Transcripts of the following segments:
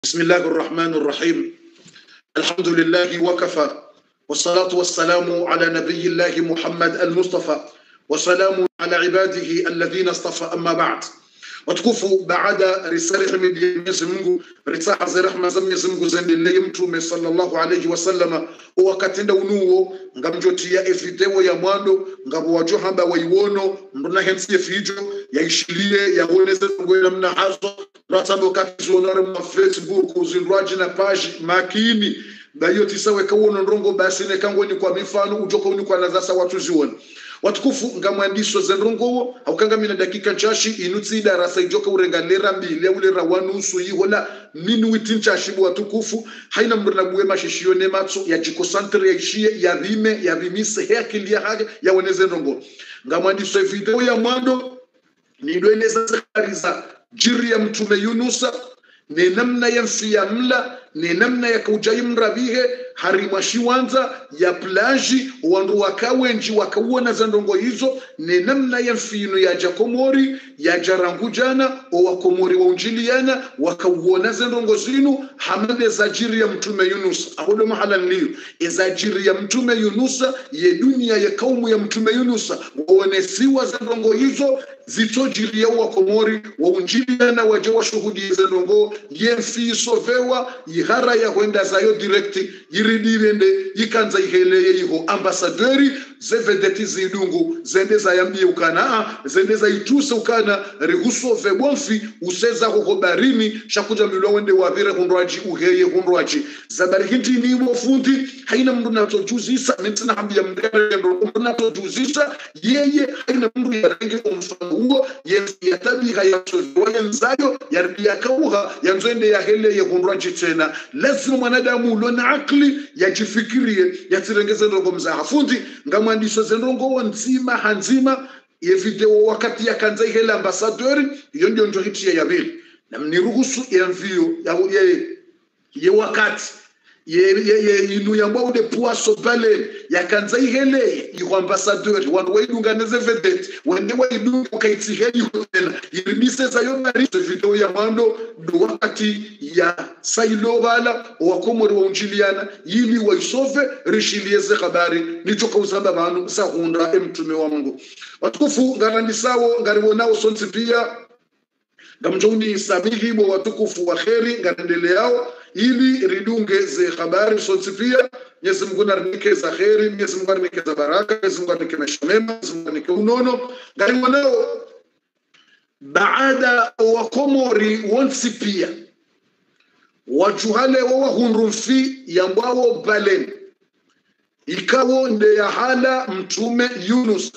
بسم الله الرحمن الرحيم الحمد لله وكفى والصلاة والسلام على نبي الله محمد المصطفى وسلام على عباده الذين اصطفى أما بعد watukufu baada ya risala himidi ya Mwenyezi Mungu risaha za rehma za Mwenyezi Mungu ziendelee mtume sallallahu alayhi wasallama wakatenda unuo ngamjotia evideo ya mwando ngabo wajo hamba waiwono ndona hensi fijo yaishilie yaoneze ngwena mna hazo ratano katizonare mwa Facebook uzindwaji na page makini bayo tisawe kawono ndongo basi ne kangoni kwa mifano ujoko uni kwa nazasa watu zione watukufu ngamwandiso zenrongowo aukangamina dakika nchashi inutsi darasa ijoka urengalera mbili aulera wanusu yihola nini witi nchashi watukufu haina mrna buwe mashishiyo ne matso ya jiko santre ya ishie ya rime ya rimise hea kilia hage ya weneze nrongo ngamwandiso video ya mwando nidweneza zekariza jiri ya mtume yunusa ni namna ya mfia mla ni namna ya kaujayi mrabihe harimwashiwanza ya plaji wandu wakawenji wakauona za ndongo hizo ni namna ya mfino ya jakomori ya jarangujana owakomori waunjiliana wakauona za ndongo zinu hamade za jiri ya mtume yunusa ahodo mahala nliyo eza jiri ya mtume yunusa ye dunia ya kaumu ya mtume yunusa waonesiwa za ndongo hizo zitojiri ya wakomori waunjiliana waje washuhudi za ndongo yemfiisovewa yihara ya hwenda zayo direkti yiridirende yikanza iheleye iho ambasaderi zevedeti zidungu zende zayambie ukana zende zaituse ukana rihusove bonfi useza hoho barini shakuja milwa wende wavire hundwaji uheye hundwaji zabari hindi niwo fundi haina mndu natojuzisa nitsina hambia mndendo mndu natojuzisa yeye haina mndu yarenge umfano huo yatabiha yasozoya nzayo yaribia kauha yanzwende yaheleye hundwaji tena lazima mwanadamu ulo na akli yajifikirie yatirengeze ndongo mzaha fundi ngamwandiso zendongowo nzima hanzima yevideo wakati yakanza ihele ambasadori iyo ndio njo hitiye yabili na mniruhusu yamvio ya, ye, ye wakati ye, ye, ye inu yambwa ude puaso pale yakanza iheleye iho ambasadori wandu waidunganeze vedete wende waidunga ukaitihe iho tena iridise zayo mariso video ya mwando do wakati ya sailovala wakomori waunjiliana yili waisove rishilieze habari nichoka uzamba vanhu sahunda emtume wa mungu watukufu ngarandisawo ngariwonawo sonsi pia ngamjoni samihibo watukufu wa kheri ngaendeleao ili ridunge ze habari sonsi pia Mwenyezi Mungu narinike za kheri Mwenyezi Mungu arinike za baraka Mwenyezi Mungu arinike maisha mema Mwenyezi Mungu arinike unono ngariwonawo baada wakomori wonsi pia wajuhale wawahundumfi yambwawo balen ikawo nde yahala mtume yunus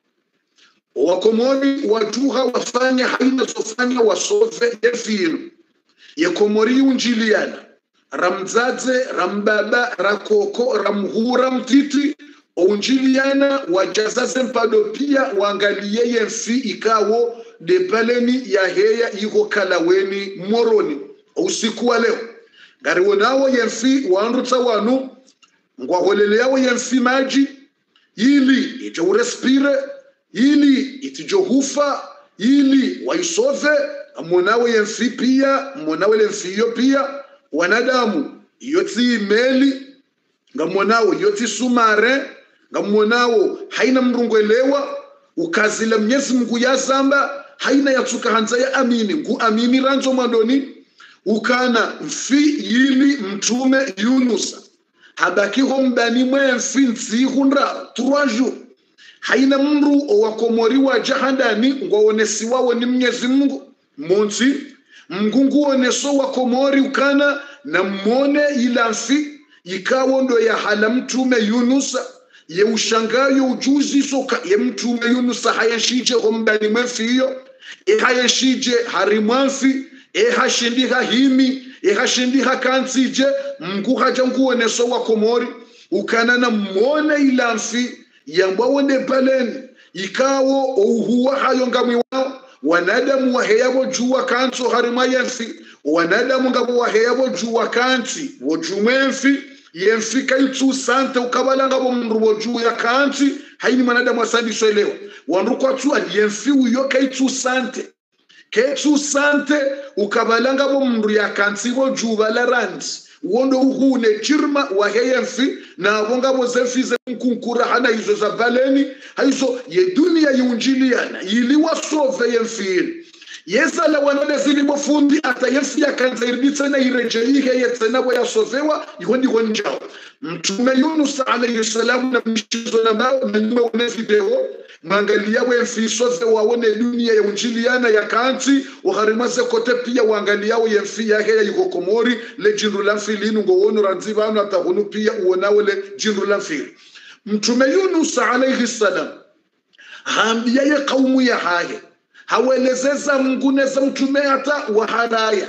wakomori wajuha wafanya haina zofanya wasove yefinu yekomori yunjiliana ramdzadze rambaba rakoko ramhura mtiti ounjiliana wajazaze mpado pia waangalie yemfi ikawo de baleni yaheya iko kalaweni moroni usiku wa leo ngariwo nawo yemfi wandutsa wanu ngwaholele yawo yemfi maji ili ije urespire ili itijohufa ili waisove monawe yemfi pia monawe lemfi iyo pia wanadamu iyo tsiimeli ngamonawo iyo tsisumare ngamonawo haina mrungwelewa ukazila mnyezi mngu yazamba haina yatsuka hanza ya amini ngu amini ranzo mwadoni ukana mfi yili mtume yunusa habakiho mbani mwe mfi ntsihunda trois jours haina mndu owakomori wa jahandani ngwaonesiwawo ni mnyezi mungu monsi mngungu oneso wakomori ukana na mmone ila mfi ikawo ndo ya hala mtume yunusa ye ushangayo ujuzi soka ye mtume yunusa hayashije hombani mwefiyo ehayeshije harimwamfi ehashindiha himi ehashindiha kansije mngu haja nguoneso wa komori ukana na mmone ilamfi yambwawone paleni ikawo ouhuwa hayo ngamwi wao wanadamu waheyabo juwa kanso harima yemfi wanadamu ngabo waheyabo juwa kansi wojumwemfi yemfi kaitsu sante ukabala ngabo mndu woju ya kansi haini mwanadamu asandiswelewa wandu kwatsu yemfi uyo kaitsu sante ketsu sante ukabalanga bo mndu yakantsibo juba la randi wondo uhune chirma waheyemfi na wonga bozefi zenkunkura hana hizo za baleni haizo ye dunia yunjiliana yiliwa sove yemfini yesala wanole zilibo fundi ata yefi yakanza irbitsena irejeyihe yetsena bo yasovewa iho ndiho njao mtume yunus alayhi salam na mshizo na mao menyume one video mwangalia wemfisove wawone dunia ya unjiliana ya kanti uharimase kote pia uangaliao yemfi yake ya yukokomori le jindu la mfilinu ngowono ranzi banu atahunu pia uonawo le jindu la mfili mtume yunus alayhi salam haambia ye kaumu ya haye hawelezeza mnguneza mtume hata waharaya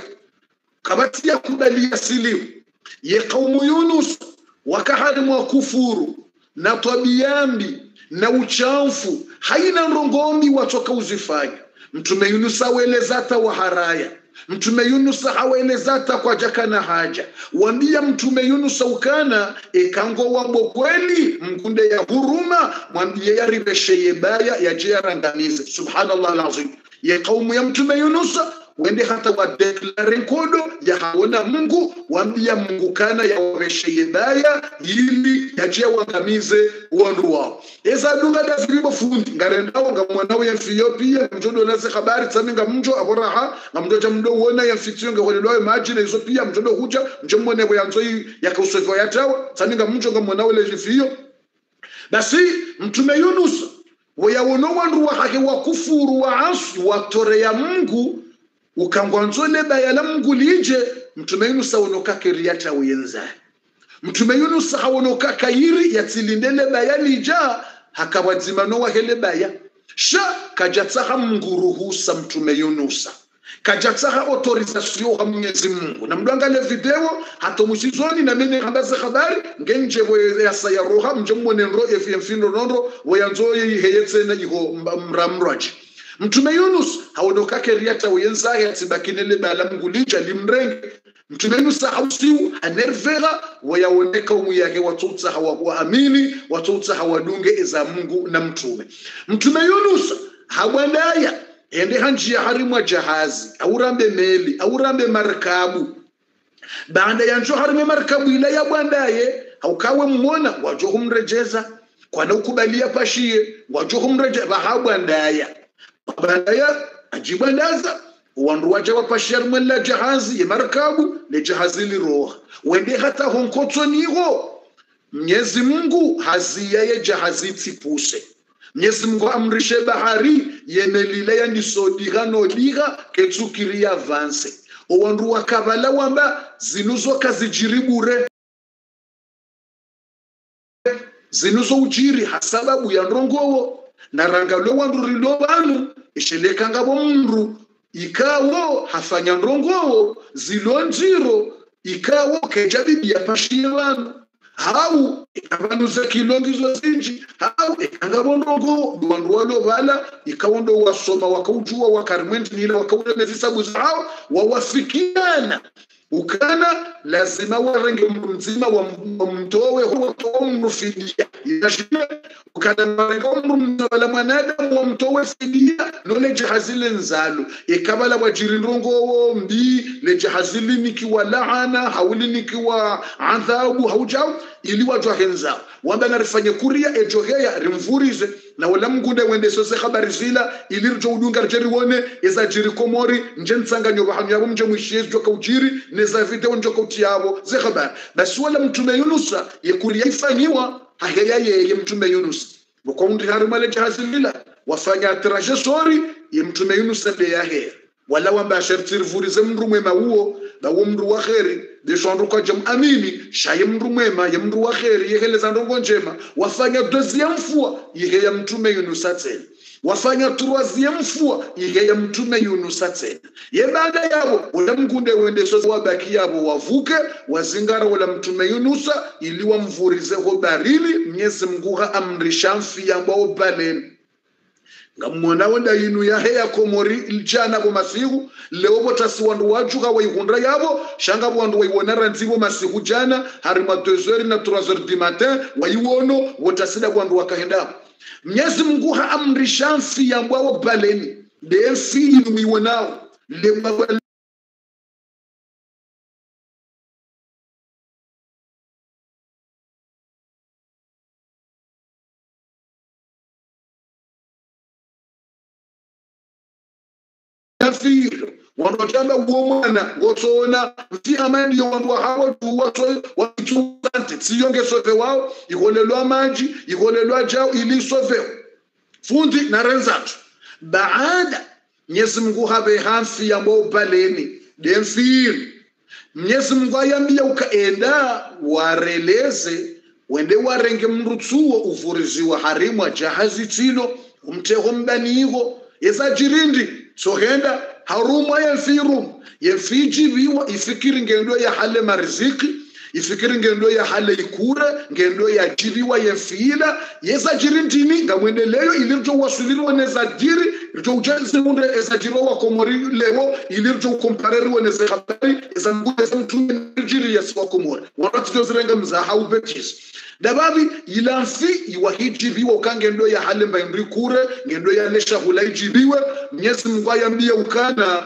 kabati ya kubalia silimu ye kaumu yunus wakaharimwa kufuru na tabiambi na uchamfu haina ndongomi watoka uzifanya mtume yunus awelezata waharaya mtume yunus hawelezata kwa jaka na haja wambia mtume yunus ukana ekango wambo kweli mkunde ya huruma mwambie yaribesheye baya yaje yarangamize subhanallah alazim ye kaumu ya mtume yunus wende hata wadeklare nkodo ya haona mungu wambia mungu kana yawawesheye baya ili yaje wangamize wandu wao eza dunga da filibo fundi ngarendawo nga mwanawe ya ethiopia mjodo nase habari tsami nga mjo aboraha nga mjo cha mdo uona ya fitio nga holelwayo maji na izo pia mjodo huja mjo mwone bwe yanzo ya kausofo ya tawa tsami nga mjo nga mwanawe le jifio basi mtume yunus wayawono wandu wahake wakufuru waasi watorea mungu ukangwanzole baya la mungu lije mtume yunus awonoka keriata uyenzaye mtume yunus hawonoka kayiri yatsilindele baya lija hakawadzimano wahele baya sha kajatsaha mnguruhusa mtume yunusa kajatsaha autorisation ha mwenyezi mungu na mndu angale video hatomusizoni na mene hambaze habari ngenjevo yasa ya roha mje mwone nro efyemfindo nondo wayanzoye iheyetsena iho mramraji mtume yunus haonokake riata uyenzahe atsibakinele bala mungu lija limrenge mtume yunus hausiu anervera wayaoneka umu yake watoutsa hawaamini watoutsa hawadunge eza mungu na mtume mtume yunus hawandaya ende hanjia harimwa jahazi aurambe meli aurambe marikabu baada ya njo harime marikabu ila ya bwandaye haukawe mmona wajo humrejeza kwana ukubalia pashie wajo humreje bahabwandaya bandaya ajibwandaza wandu waja wapashia rimwe la jahazi ye marikabu le jahazi liroha wende hata honkotsoniho mnyezi mungu haziya ye jahazi tsipuse mnyezi mungu amrishe bahari yemelile yandisodiha nodiha ketsukiri yavanse owandu wakavala wamba zinuzoka zijiri bure zinuzo ujiri hasababu ya ndongowo naranga lwe wandu rilo vanu ishelekangavo mndu ikawo hafanya ndongowo zilo njiro ikawo keja bibi yapashie vanu hau ikavanuza kilongizo zinji hau ikangavo ndongowo wandu walovala ikawo ndo wasoma wakaujua wakarimwendinile wakaulemezisabu zao wawafikiana ukana lazima warenge mndu mzima wamtowe huwatoa mndu fidia inashile ukana marenga mndu mzima mwanadamu wamtowe fidia nole jahazile nzalo ikabala wajiri ndongowo mbi le jahazili nikiwa laana hauli nikiwa adhabu haujau ili wajwa henza wamba narifanye kuria ejoheya rimvurize na wala mgunde wende sose habari zila ili rijo udunga rije riwone eza jiri komori nje nsanganyo bahamu yabo mje mwishiye joka ujiri neza video njoka utiyabo ze habari basi wala mtume yunusa ye kuria ifanyiwa haheya yeye mtume yunus bukondi harumale jahazi lila wafanya traje sori ye mtume yunusa le yaheya wala wamba shertirivurize mndu mwema uwo bawo mndu wa kheri bishwandu kwa jam amini shaye mndu mwema ye mndu wa kheri yeheleza ndongo njema wafanya deuxième fois ihe ya mtume yunusa tena wafanya troisième fois ihe ya mtume yunusa tena ye baada yabo wala mkunde wende soza wabaki yabo wavuke wazingara wala mtume yunusa ili wamvurizeho barili mnyezi mnguha amrisha mfi yambao baleni ngamona wenda yinu yahe ya komori iljana bo masihu leo botasi wandu wajuka waihundra yabo shanga wandu waiwonara nzibo masihu jana harima 2h na 3h du matin waiwono wotasida wandu wakahenda mnyezi mungu ha amrisha mfi yambwao baleni demfili wiwonao lewa nafiro wanotamba uwo mwana ngotsona mti amandiyo wandu wahawo tuwaso watuante tsiyongesove wao ikolelwa maji ikolelwa jao ilisoveo fundi na renzatu baada mnyezi mungu habe hamfi ya maubaleni demfiri mnyezi mungu ayambia ukaenda wareleze wende warenge mrutsuwo uvuriziwa harimwa jahazi tsilo umteho mbaniho yesajirindi sohenda harumwa yemfirum yemfijibiwa ifikiri ngendo ya hale mariziki ifikiri ngendo ya hale ikure ngendo ya jibiwa yemfiila yesajirindini ngamwendeleyo ilirjo wasulirwa nezajiri rjo ujaziunde ezajirwa wakomori lewo ilirjo ukompareriwe neze habari ezangude zamtume jiri yasiwakomori wanatizozirenga mzaha ubetisi dababi ilanfi iwahijibiwe ukangendo ya hale mbaindri kure ngendo ya lesha hula ijibiwe mnyezi mungu ayambia ukana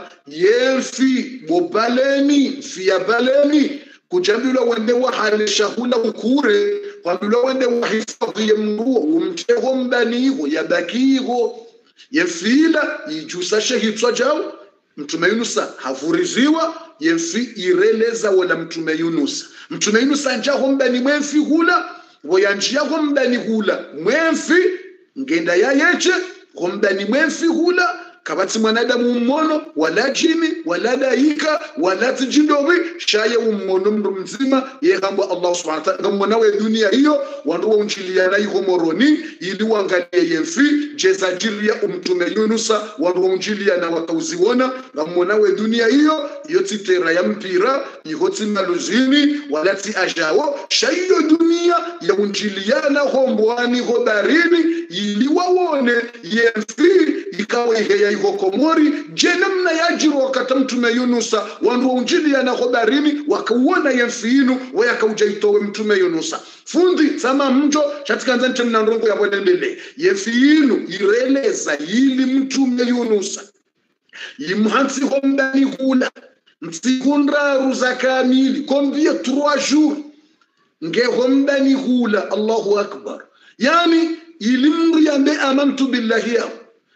yemfi bobaleni mfiya baleni kujambilwa wende wahale shahula ukure kwambilwa wende wahifadhi ya mnguo umteho mbaniho yabakiho yemfila ijusa shehitswa jao mtume yunusa havuriziwa yemfi ireleza wala mtume yunusa mtume yunusa njaho mbani mwemfi hula woyanjiyaho mbani hula mwemfi ngenda yayeche hombani mwemfi hula kabatsi mwanadamu mmono wala jini wala daika wala tijindobi shaye ummono mndu mzima yehambwa allah subhanahu wa ta'ala ngamona we dunia hiyo wandu wa unchilia na iho moroni ili wangalie yemfi jeza jiria umtume yunusa wandu wa unchilia na wakauziona ngamona we dunia hiyo iyo titera ya mpira iho timaluzini wala ti ajawo shaiyo dunia ya unchiliana hombwani ho barini ili wawone yemfi ikawa iheya iho komori je namna yajiro wakata mtume yunusa wandu waunjiliana ho barini wakauona yemfiinu wayakauja itowe mtume yunusa fundi tsama mjo chatikanza ntemna ndongo yabonendele yemfiinu ireleza yili mtume yunusa yimhansiho mbani hula ntsikunraru za kamili kombie trois jours ngeho mbani hula allahu akbar yani ilimri yambe amantu billahi yao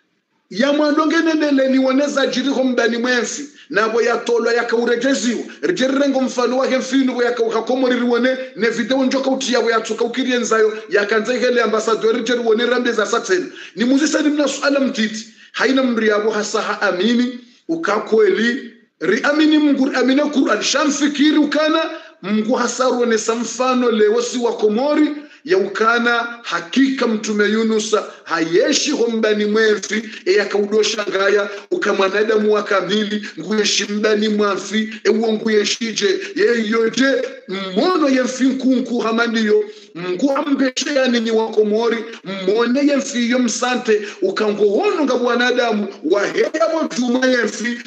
yamwadongeneneleni woneza jiriho mbani mwensi nabo yatolwa yakaurejeziwa rijerirengo mfano wake mfinu bo yakaukakomoririwone ne video njoka utiyabo yatsuka ukirienzayo yakanza ihele ambasadori rijeriwone rambe za satseni ni muzisani mna suala mtiti haina mri yabo hasaha amini ukakweli riamini mngu riamine Qur'an shamfikiri ukana mngu hasaruonesa mfano lewo si wa komori yaukana hakika mtume yunusa hayeshi hombani mwefi eyakaudosha ngaya ukamwanadamu wa kamili nguyeshi mbani mwafi ewo nguyeshije yeyoje mmono yemfi nkunku hamandiyo mngu ambeshe yanini wakomori mmone yemfi yo msante ukangohono nga bwanadamu waheyabo juma yemfi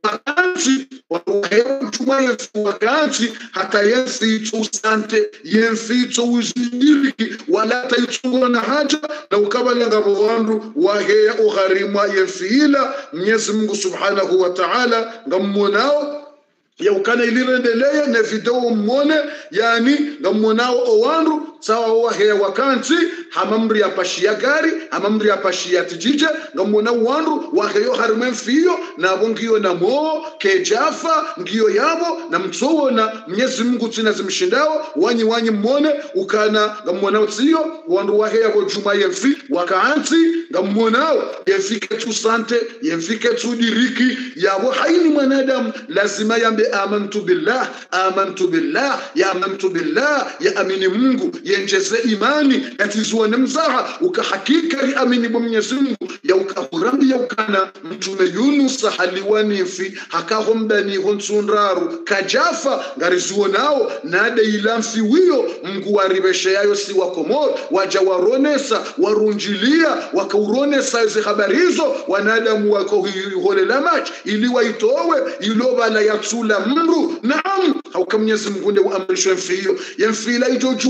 wakati wahewa mtumwa yesu wakati hata yemficho usante yemficho uzindiriki wala taitsunga na haja na ukabalenga vandu waheya ugharimwa yemfiila mwenyezi mungu subhanahu wa ta'ala ngammonao yaukana ilirendeleye ne video mmone yani ngammonao owandu sawa waheya wakanti hamamri yapashia gari hamamri yapashia tijije ngamona wandu waheyo harimwe mfiyo nabo ngiyo namo kejafa ngiyo yabo na mtsowona mnyezi mungu tsina zimshindao wanyi wanyi mmone ukana ngammonao tsiyo wandu waheya bo juma yemfi wakaanti ngammonao yemfike tu sante yemfike tu diriki yabo haini mwanadamu lazima yambe amantu billah amantu billah ya amantu billah ya amini mungu yenjeze imani yatizuone mzaha ukahakika riamini bo mwenyezi mungu yaukahurambi yaukana mtume yunusa haliwanifi hakaho mbaniho ntsundraru kajafa ngarizuonao nade ilamfi wiyo mngu waribesheyayo si wakomoro waja waronesa warunjilia wakauronesa izi habari hizo wanadamu wakohiholela maji ili waitowe ilobala yatsula mndu naam hauka mwenyezi mungu nde uamrishwe mfiyo yemfila ijojua ile mndu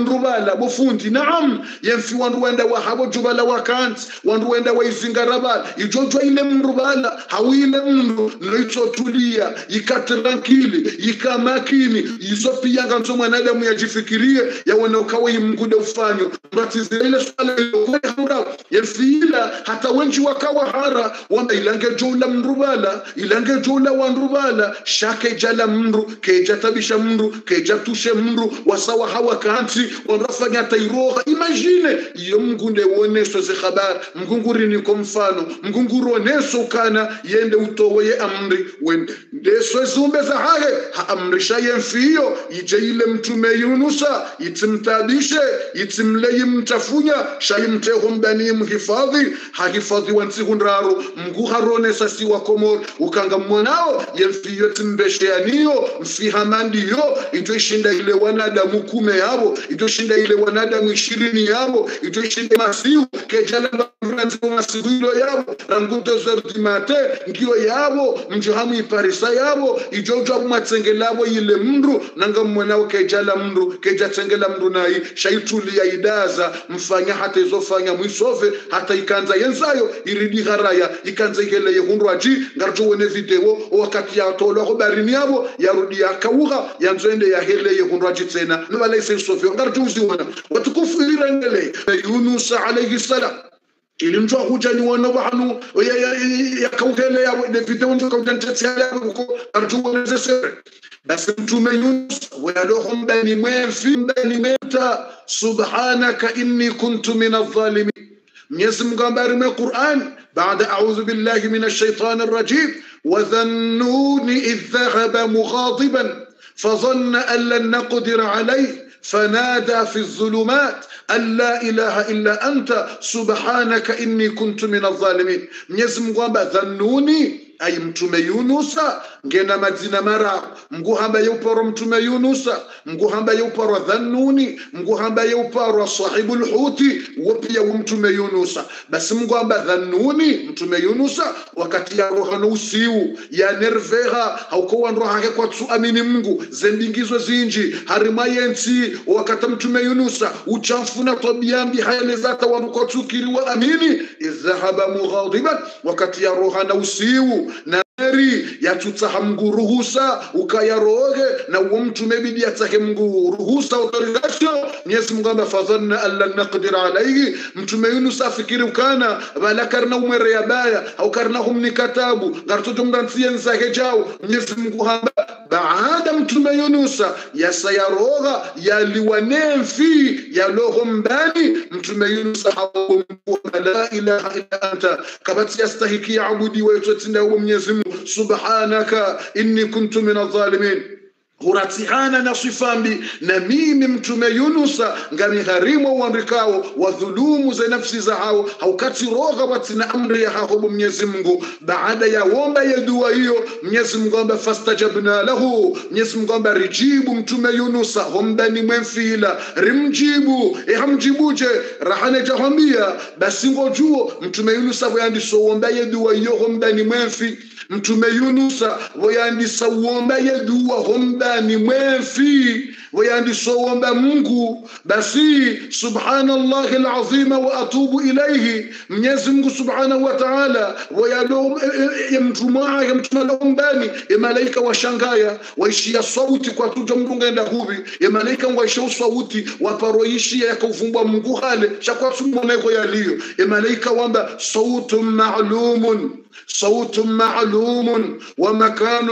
ndrubala bofundi naam yemfi wandu wenda wa habo jubala wakanti wandu wenda wa izingarabala ijojwa ile mrubala hawile mndu noitsotulia yikatirankili yikamakini yizopiyanga nso mwanadamu yajifikirie yawona ukawa imngude ufanyo mratizile swala ilokwehura yemfiila hata wenji wakawa hara wamba ilange joula mrubala ilange joula wandrubala shake jala mndu keja tabisha mndu keja tushe mndu wasawa hawa kanti wanrafanya tairoha imagine iyo mngunde woneso ze habari mngunguri ko mfano mngunguru oneso kana yende utowe amri wende ndeso zumbe za hahe haamrisha yemfiyo ije ile mtume yunusa itimtabishe itimle yimtafunya shayimteho mbani mhifadhi hahifadhi wansihunraro mgu haronesa si wakomor ukanga mmonao yemfiyo timbesheaniyo mfihamandiyo itoishinda ile wanadamu kume yabo itoishinda ile wanadamu ishirini yabo itoishinda masihu kejala masihuilo yabo ranguto zerdimate ngiyo yabo mjohamu iparisa yabo ijojwa matsengelabo ile mndu nanga mmonao kejala mndu kejatsengela mndu nayi shaitulia idaza mfanya hata izofanya mwisove hata ikanza yenzayo iridi haraya ikanza iheleye hundu aji ngarjowone video wakati yatolwako barini yabo yarudi yakauha yanzoende yaheleye hundu aji tsena nibalaise isovyo ngarjuziwana watukufu irirengele yunusa alayhi salam ilimtwa hujani wana wahanu yakauhele yabo de video njo kautantetsia yabo ko arjuwone sere basi mtume Yunus wayaloho mbani mwefi mbani mweta subhanaka inni kuntu min adh-dhalimin Mwenyezi Mungu ambarime Qur'an baada a'udhu billahi minash shaitani rajim wa dhannuni idh dhahaba mughadiban فظن أن لن نقدر عليه فنادى في الظلمات أن لا إله إلا أنت سبحانك إني كنت من الظالمين Mwenyezi Mungu amba dhannuni ay mtume yunusa ngena madzina mara mguhamba yeuparo mtume yunusa mguhamba yeuparo dhannuni mguhamba yeuparo sahibul huti wopia mtume yunusa basi mguhamba dhannuni mtume yunusa wakati ya roha no usiu ya nerveha hauko wanro hake kwa tsu amini mungu zembingizo zinji harima yensi wakati mtume yunusa uchafuna tobiambi hayelezata wanuko tsukiriwa amini idhahaba mughadiban wakati ya roha na usiu nari yatutsaha mngu ruhusa ukayaroge na uwo mtume bidi atsahe mngu ruhusa autorisation mwenyezi mungu amba fadhanna an lan naqdir alayhi mtume yunus afikiri ukana bala karna umwere yabaya au karna humni katabu ngartoto mrantsiye nsahe jao mwenyezi mungu hamba baada mtume yunusa yasayaroga yaliwanemfi yaloho mbani mtume yunusa hawo la ilaha illa anta kabati yastahiki abudi waytotinda uwo mwenyezi mungu subhanaka inni kuntu min adh-dhalimin huratihana na sifambi na mimi mtume yunusa ngamiharimu uandikao wadhulumu za nafsi za hao haukati roga watina amri ya hahobu mwenyezi mungu baada ya womba ya dua hiyo mwenyezi mungu amba fastajabna lahu mwenyezi mungu amba rijibu mtume yunusa hombani mwemfila rimjibu ihamjibuje rahane jahambia basi ngojuo mtume yunusa voyandiso womba ya dua hiyo hombani mwemfi mtume yunusa voyandisa uomba yeduwa hombani mwefi voyandisa uomba mungu basi subhanallahi alazima wa atubu ilaihi mwenyezi mungu subhanahu wa taala voyado mtumwaye mtumalaumbani emalaika washangaya waishia sauti kwa tuja mrungenda huvi emalaika waisha sauti waparoishia yakauvumbwa mungu hale shakwasummoneko yaliyo emalaika wamba sautun malumun صوت معلوم ومكان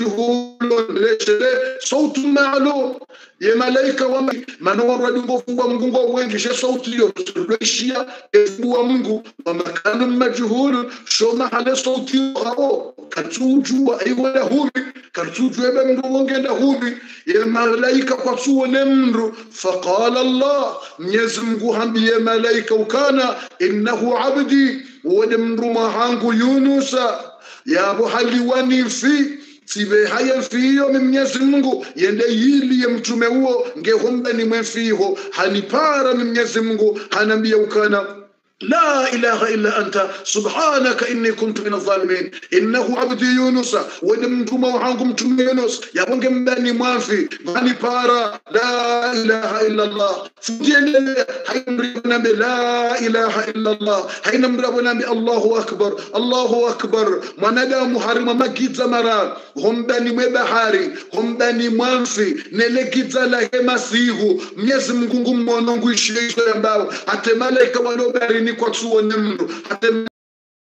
مجهول ليش ليه صوت معلوم ye malaika wa manoro dungofungwa mgungo wengi she sauti hiyo tulishia ebu mungu wa makanu majhul sho mahale sauti hao katujua aiwala hubi katujua ebe mndu wongenda hubi ye malaika kwa tuone mndu faqala allah mwenyezi mungu hambiye malaika ukana innahu abdi wode mndu mahangu yunusa yabo haliwani fi sibe haya fiyo ni mwenyezi mungu yende yili ye mtume huo ngehomba ni mwefiho hanipara ni mwenyezi mungu hanambia ukana لا إله إلا أنت سبحانك إني كنت من الظالمين إنه عبدي يونس ودمتم وحانكم تم يونس يا بنكم بني مافي بني بارا لا إله إلا الله فدين هاي مريبنا لا إله إلا الله هاي مريبنا الله أكبر الله أكبر منادا محرم ما جيت زمرا هم بني مبحاري هم بني مافي نلقيت زلا masihu mnyezi mkungu mmonongu ishiyo ambao hate malaika wanobarini kwa tsuwo nemndo hate